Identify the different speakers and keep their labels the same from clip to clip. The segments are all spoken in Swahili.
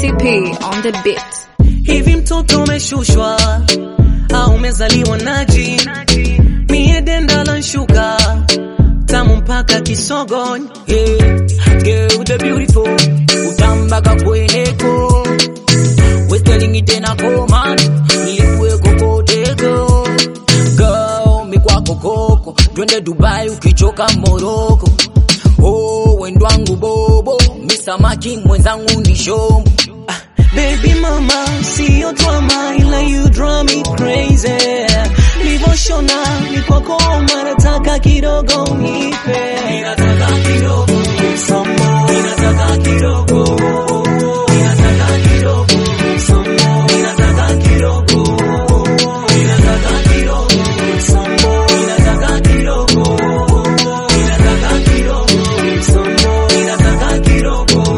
Speaker 1: TP on the beat.
Speaker 2: Hivi mtoto umeshushwa au umezaliwa naji? Mie denda la nshuka tamu mpaka kisogoni.
Speaker 3: Yeah, girl the beautiful utambaka kweneko westelingi tena koman ilikuwe kokoteko girl mikwako koko twende Dubai ukichoka Moroko oh wendwangu bobo misamaki mwenzangu ni shombo
Speaker 2: Baby mama, siyo drama ila you drive me crazy. Livoshona ni kwako nataka kidogo nipe. Ninataka kidogo some more. Ninataka kidogo. Ninataka kidogo some more. Ninataka kidogo. Ninataka kidogo some more. Ninataka kidogo. Ninataka kidogo some more. Ninataka kidogo.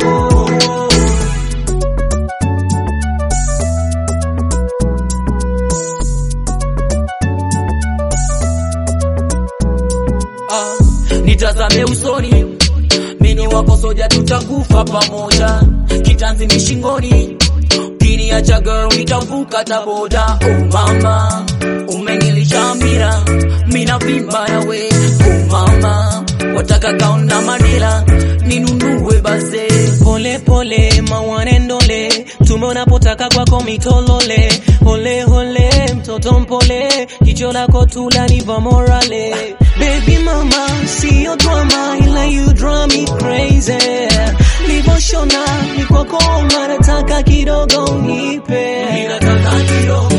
Speaker 3: ah, nitazame usoni mini wako soja tutakufa pamoja kitanzi ni shingoni ukiniacha girl nitavuka taboda oh mama umenilisha mira mina vimba yawe oh mama wataka kaona manila ninunue base
Speaker 2: Pole pole mawanendole tume unapotaka kwako mitolole hole hole mtoto mpole jicho lako tula niva morale baby mama siyo drama ila you drive me crazy livoshona ni kwako nataka kidogo nipe ninataka kidogo